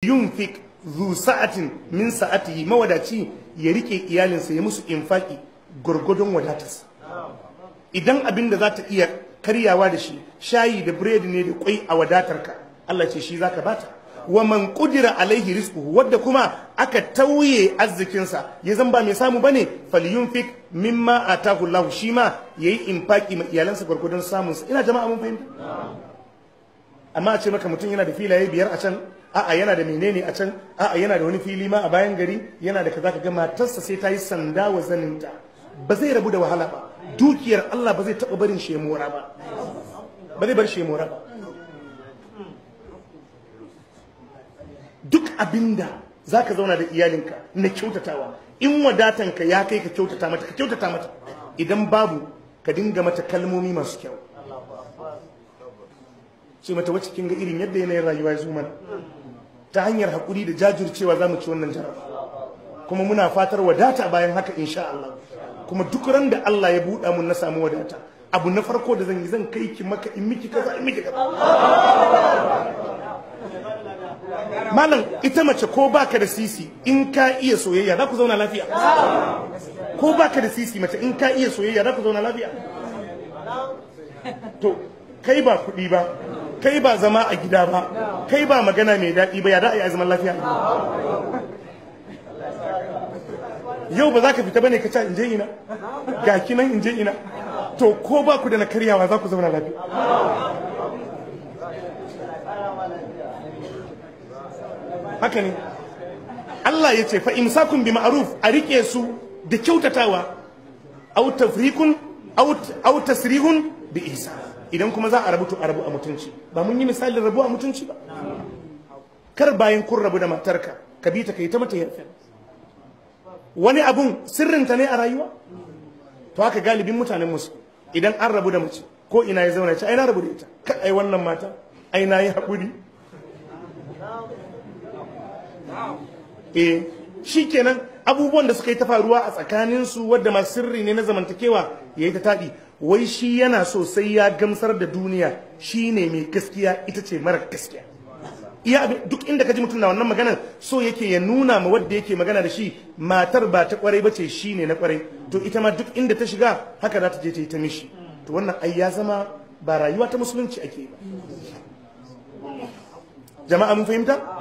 yunfik zu sa'atin min sa'atihi mawadaci ya rike iyalinsa ya musu infaki gurgudun wadatarsa idan abin da za ta iya karyawa da shi shayi da biredi ne da kwai a wadatarka Allah ce shi zaka bata wa man qudira alaihi rizquhu wadda kuma aka tauye arzikinsa ya zan ba mai samu bane falyunfik mimma atahu Allah shi ma yayi infaki ma iyalansa gurgudun samun sa ina jama'a mun fahimta amma a ce maka mutum yana da filaye biyar a can a'a yana da menene a can a'a yana da wani fili ma a bayan gari yana da kaza kaga matarsa sai ta yi sanda wa zaninta ba zai rabu da wahala ba dukiyar Allah ba zai taɓa barin shemora ba ba zai bar shemora ba duk abinda za ka zauna da iyalinka na kyautatawa in wadatanka ya kai ka kyautata mata ka kyautata mata idan babu ka dinga mata kalmomi masu kyau ce mata wacce kin ga irin yadda yanayin rayuwa ya zo mana ta hanyar haƙuri da jajircewa za mu ci wannan jaraba kuma muna fatar wadata bayan haka insha Allah kuma duk ran da Allah ya buɗa mun na samu wadata abu na farko da zan yi zan kai ki maka in miki kaza in miki kaza malam ita mace ko baka da sisi in ka iya soyayya za ku zauna lafiya ko baka da sisi mace in ka iya soyayya za ku zauna lafiya to kai ba kuɗi ba kai ba zama a gida ba kai ba magana mai daɗi ba ya da a yi zaman lafiya yau ba za ka fita bane ka ca in je ina ga kinan in je ina to ko ba ku da na karyawa za ku zauna lafiya haka ne Allah ya ce fa imsakun bi ma'ruf a rike su da kyautatawa aw tafrikun aw tasrihun bi ihsan idan kuma za a rabu to a rabu a mutunci ba mun yi misalin rabu a mutunci ba kar bayan kun rabu da matarka ka bi ta kai ta mata yarfe wani abun sirrinta ne a rayuwa to haka galibin mutanen musu idan an rabu da mace ko ina ya zauna ce ai na rabu da ita ka ai wannan mata ai na yi haƙuri eh shikenan abubuwan da suka yi ta faruwa a tsakaninsu wadda masu sirri ne na zamantakewa ya yi ta taɗi wai shi yana so sai ya gamsar da duniya shi ne mai gaskiya ita ce mara gaskiya iya duk inda ka ji mutum na wannan maganar so yake ya nuna ma wadda yake magana da shi matar ba ta kwarai ba ce shi ne na kwarai to ita ma duk inda ta shiga haka za ta je ta yi ta mishi to wannan ai ya zama ba rayuwa ta musulunci ake ba jama'a mun fahimta